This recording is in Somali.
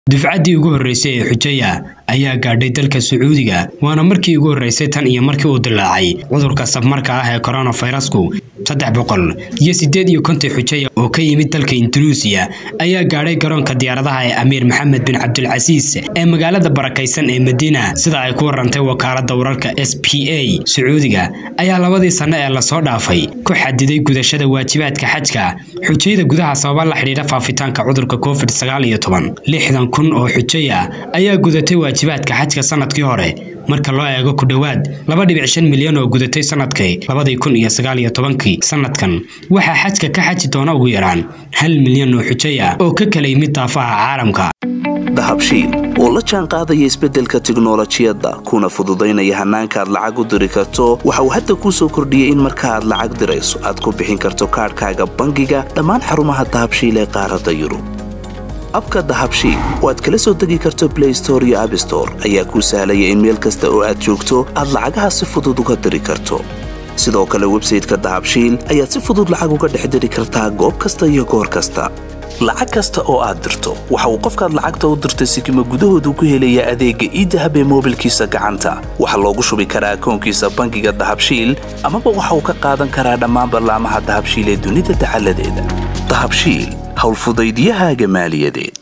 dufcaddii ugu horreysay ee xujaya ayaa gaadhay dalka sacuudiga waana markii ugu horreysay tan iyo markii uu dilaacay cudurka safmarka ah ee koronafirasku saddex boqol iyo siddeed iyo konton xujaya oo ka yimid dalka indunuusiya ayaa gaadhay garoonka diyaaradaha ee amiir maxamed bin cabdilcasiis ee magaalada barakaysan ee madiina sida ay ku warantay wakaaladda wararka s p a sacuudiga ayaa labadii sanno ee lasoo dhaafay ku xadiday gudashada waajibaadka xajka xujayada gudaha sababa la xidhiidha faafitaanka cudurka covid sagaal iyo toban lixdan kun oo xujaya ayaa gudatay waajibaadka xajka sanadkii hore marka loo eego ku dhowaad laba dhibic shan milyan oo gudatay sanadkii labadii kun iyo sagaal iyo tobankii sanadkan waxaa xajka ka xaji doona ugu yaraan hal milyan oo xujaya oo ka kala yimid daafaha caalamka dahabshiil oo la jaan qaadaya isbeddelka tiknolojiyadda kuna fududaynaya hannaanka aad lacag u diri karto waxa uu hadda kuu soo kordhiyey in marka aad lacag dirayso aad ku bixin karto kaadhkaaga bangiga dhammaan xarumaha dahabshiil ee qaaradda yurub abka dahabshiil oo aad kala soo degi karto blay store iyo abstore ayaa kuu sahlaya in meel kasta oo aad joogto aad lacagaha si fudud uga diri karto sidoo kale websayteka dahabshiil ayaad si fudud lacag uga dhex diri kartaa goob kasta iyo goor kasta lacag kasta oo aad dirto waxa uu qofkaad lacagta u dirtay sikima gudahoodu ku helayaa adeegga iidahab ee moobilkiisa gacanta waxaa loogu shubi karaa akoonkiisa bangiga dahabshiil amaba waxa uu ka qaadan karaa dhammaan ballaamaha dahabshiil ee dunida dacaladeeda dahabshiil howlfudaydiyahaaga maaliyadeed